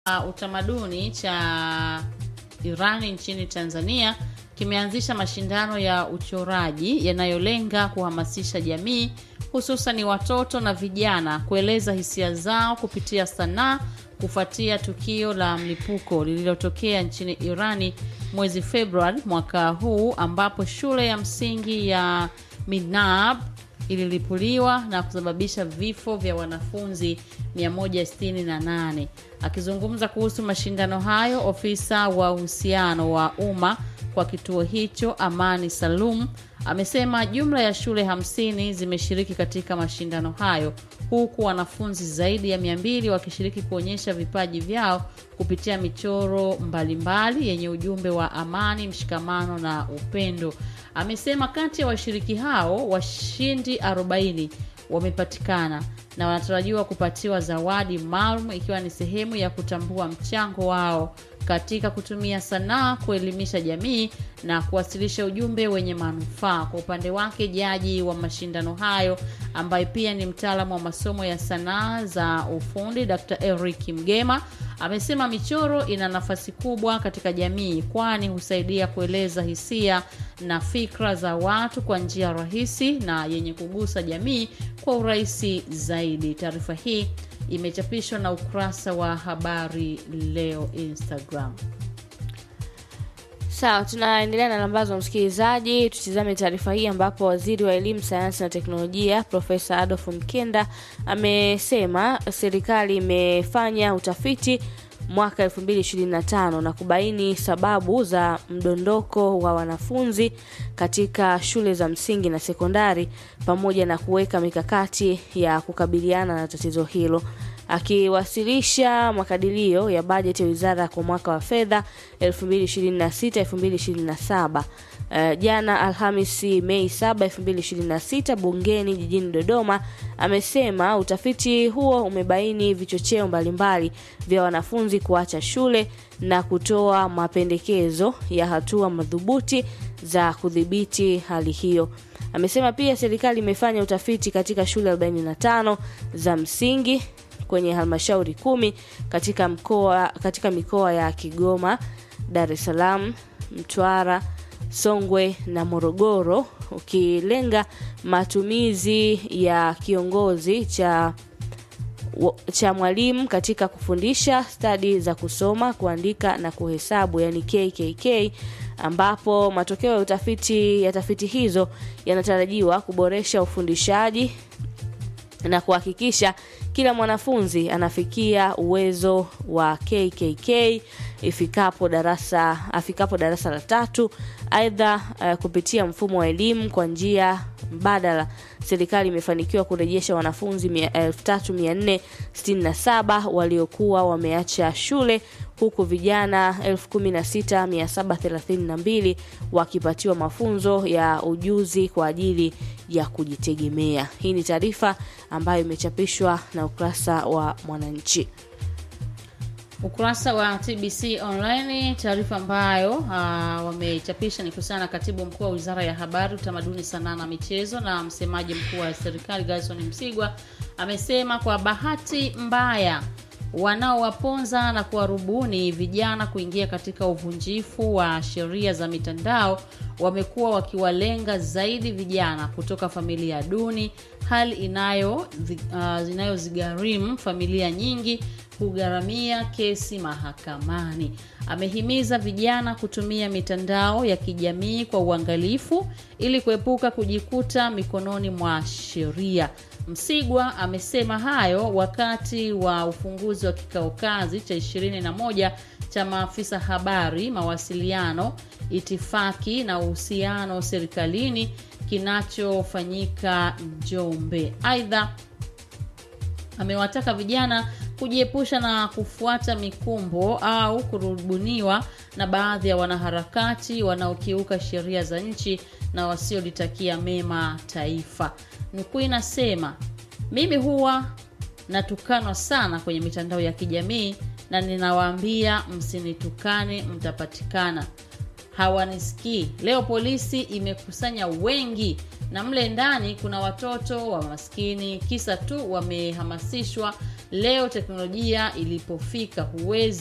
uh, utamaduni cha Irani nchini Tanzania kimeanzisha mashindano ya uchoraji yanayolenga kuhamasisha jamii hususan watoto na vijana kueleza hisia zao kupitia sanaa kufuatia tukio la mlipuko lililotokea nchini Irani mwezi Februari mwaka huu ambapo shule ya msingi ya Minab ililipuliwa na kusababisha vifo vya wanafunzi 168. Akizungumza kuhusu mashindano hayo, ofisa wa uhusiano wa umma kwa kituo hicho Amani Salum amesema jumla ya shule hamsini zimeshiriki katika mashindano hayo huku wanafunzi zaidi ya mia mbili wakishiriki kuonyesha vipaji vyao kupitia michoro mbalimbali yenye ujumbe wa amani, mshikamano na upendo. Amesema kati ya washiriki hao washindi 40 wamepatikana na wanatarajiwa kupatiwa zawadi maalum ikiwa ni sehemu ya kutambua mchango wao katika kutumia sanaa kuelimisha jamii na kuwasilisha ujumbe wenye manufaa. Kwa upande wake, jaji wa mashindano hayo ambaye pia ni mtaalamu wa masomo ya sanaa za ufundi Dr. Eric Mgema amesema michoro ina nafasi kubwa katika jamii, kwani husaidia kueleza hisia na fikra za watu kwa njia rahisi na yenye kugusa jamii kwa urahisi zaidi. Taarifa hii imechapishwa na ukurasa wa habari leo Instagram. Sawa, tunaendelea na lambazo msikilizaji. Tutizame taarifa hii ambapo waziri wa elimu, sayansi na teknolojia Profesa Adolf Mkenda amesema serikali imefanya utafiti mwaka 2025 na kubaini sababu za mdondoko wa wanafunzi katika shule za msingi na sekondari pamoja na kuweka mikakati ya kukabiliana na tatizo hilo. Akiwasilisha makadirio ya bajeti ya wizara kwa mwaka wa fedha 2026-2027 Uh, jana Alhamisi Mei 7, 2026 bungeni jijini Dodoma, amesema utafiti huo umebaini vichocheo mbalimbali vya wanafunzi kuacha shule na kutoa mapendekezo ya hatua madhubuti za kudhibiti hali hiyo. Amesema pia serikali imefanya utafiti katika shule 45 za msingi kwenye halmashauri kumi katika mkoa katika mikoa ya Kigoma, Dar es Salaam, Mtwara, Songwe na Morogoro ukilenga matumizi ya kiongozi cha cha mwalimu katika kufundisha stadi za kusoma, kuandika na kuhesabu yani KKK ambapo matokeo ya utafiti ya tafiti hizo yanatarajiwa kuboresha ufundishaji na kuhakikisha kila mwanafunzi anafikia uwezo wa KKK ifikapo darasa afikapo darasa la tatu. Aidha, uh, kupitia mfumo wa elimu kwa njia mbadala, serikali imefanikiwa kurejesha wanafunzi 3467 waliokuwa wameacha shule huku vijana 16732 wakipatiwa mafunzo ya ujuzi kwa ajili ya kujitegemea. Hii ni taarifa ambayo imechapishwa na ukurasa wa Mwananchi. Ukurasa wa TBC Online, taarifa ambayo uh, wamechapisha ni kuhusiana na katibu mkuu wa wizara ya habari, utamaduni, sanaa na michezo na msemaji mkuu wa serikali Gerson Msigwa amesema kwa bahati mbaya wanaowaponza na kuwarubuni vijana kuingia katika uvunjifu wa sheria za mitandao wamekuwa wakiwalenga zaidi vijana kutoka familia duni, hali inayo uh, inayozigharimu familia nyingi kugharamia kesi mahakamani. Amehimiza vijana kutumia mitandao ya kijamii kwa uangalifu ili kuepuka kujikuta mikononi mwa sheria. Msigwa amesema hayo wakati wa ufunguzi wa kikao kazi cha 21 cha maafisa habari, mawasiliano, itifaki na uhusiano serikalini kinachofanyika Njombe. Aidha, amewataka vijana kujiepusha na kufuata mikumbo au kurubuniwa na baadhi ya wanaharakati wanaokiuka sheria za nchi na wasiolitakia mema taifa. Nukuu inasema, mimi huwa natukanwa sana kwenye mitandao ya kijamii na ninawaambia msinitukane, mtapatikana. Hawanisikii. Leo polisi imekusanya wengi na mle ndani kuna watoto wa maskini, kisa tu wamehamasishwa leo teknolojia ilipofika huwezi